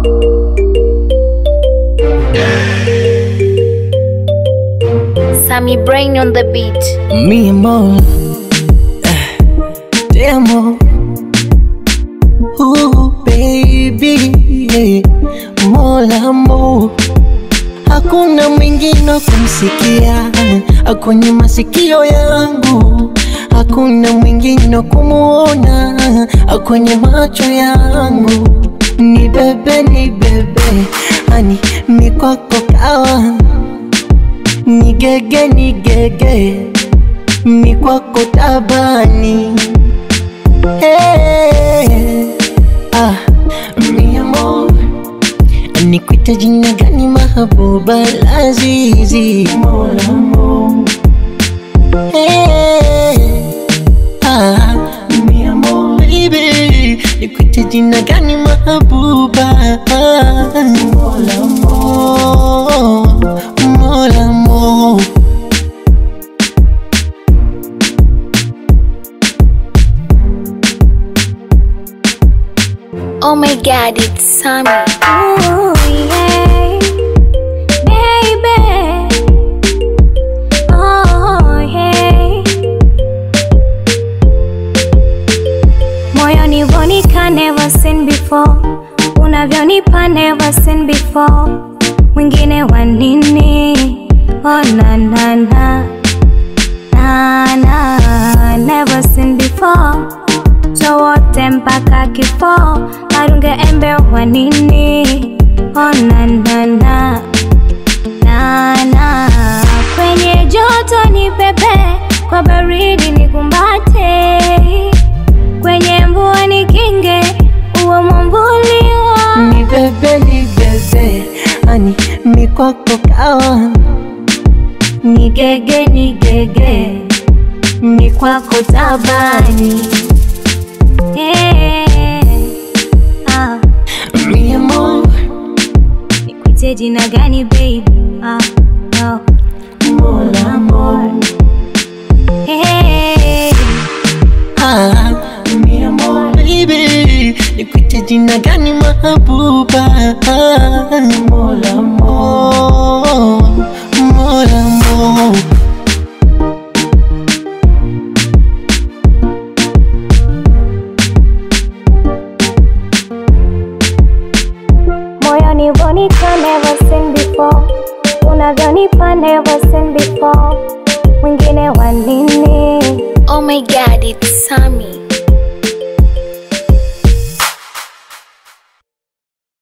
Sammy Brain on the beat. Mi amor, eh, te amo. Ooh, baby, yeah. Mola amor, hakuna mwingine wa kumsikia kwenye masikio yangu, hakuna mwingine wa kumuona kwenye macho yangu. Ni bebe, ni bebe, ani mikwako kawa nigege nigege mikwako tabani hey, ah, mi amor nikwite jina gani mahabuba lazizi molamo hey, ah, mi amor baby nikwite jina gani mahabuba molamo molamo Oh my god, it's Sammy. Ooh, yeah. Baby. Oh, yeah. Moyoni vonika never seen before unavyonipa never seen before mwingine wa nini oh, na, na, na. Na, na, never seen before chowote mpaka kifo marunge embe wa nini oh, na, na, na. Na, na. kwenye joto ni pepe kwa baridi ni kumbate kwenye mvua ni kinge uwe mwamvuli wa ni bebe ni bebe ani mikwako kawa nigege nigege mikwako tabani Eh, ah, mi amor nikuite jina gani baby ah, oh. mola amor Eh, ah, mi amor baby nikwite jina gani mahabuba mola amor mola amor moyoni vonika never seen before unavyonipa never seen before mwingine wa nini Oh my god, it's Sammy.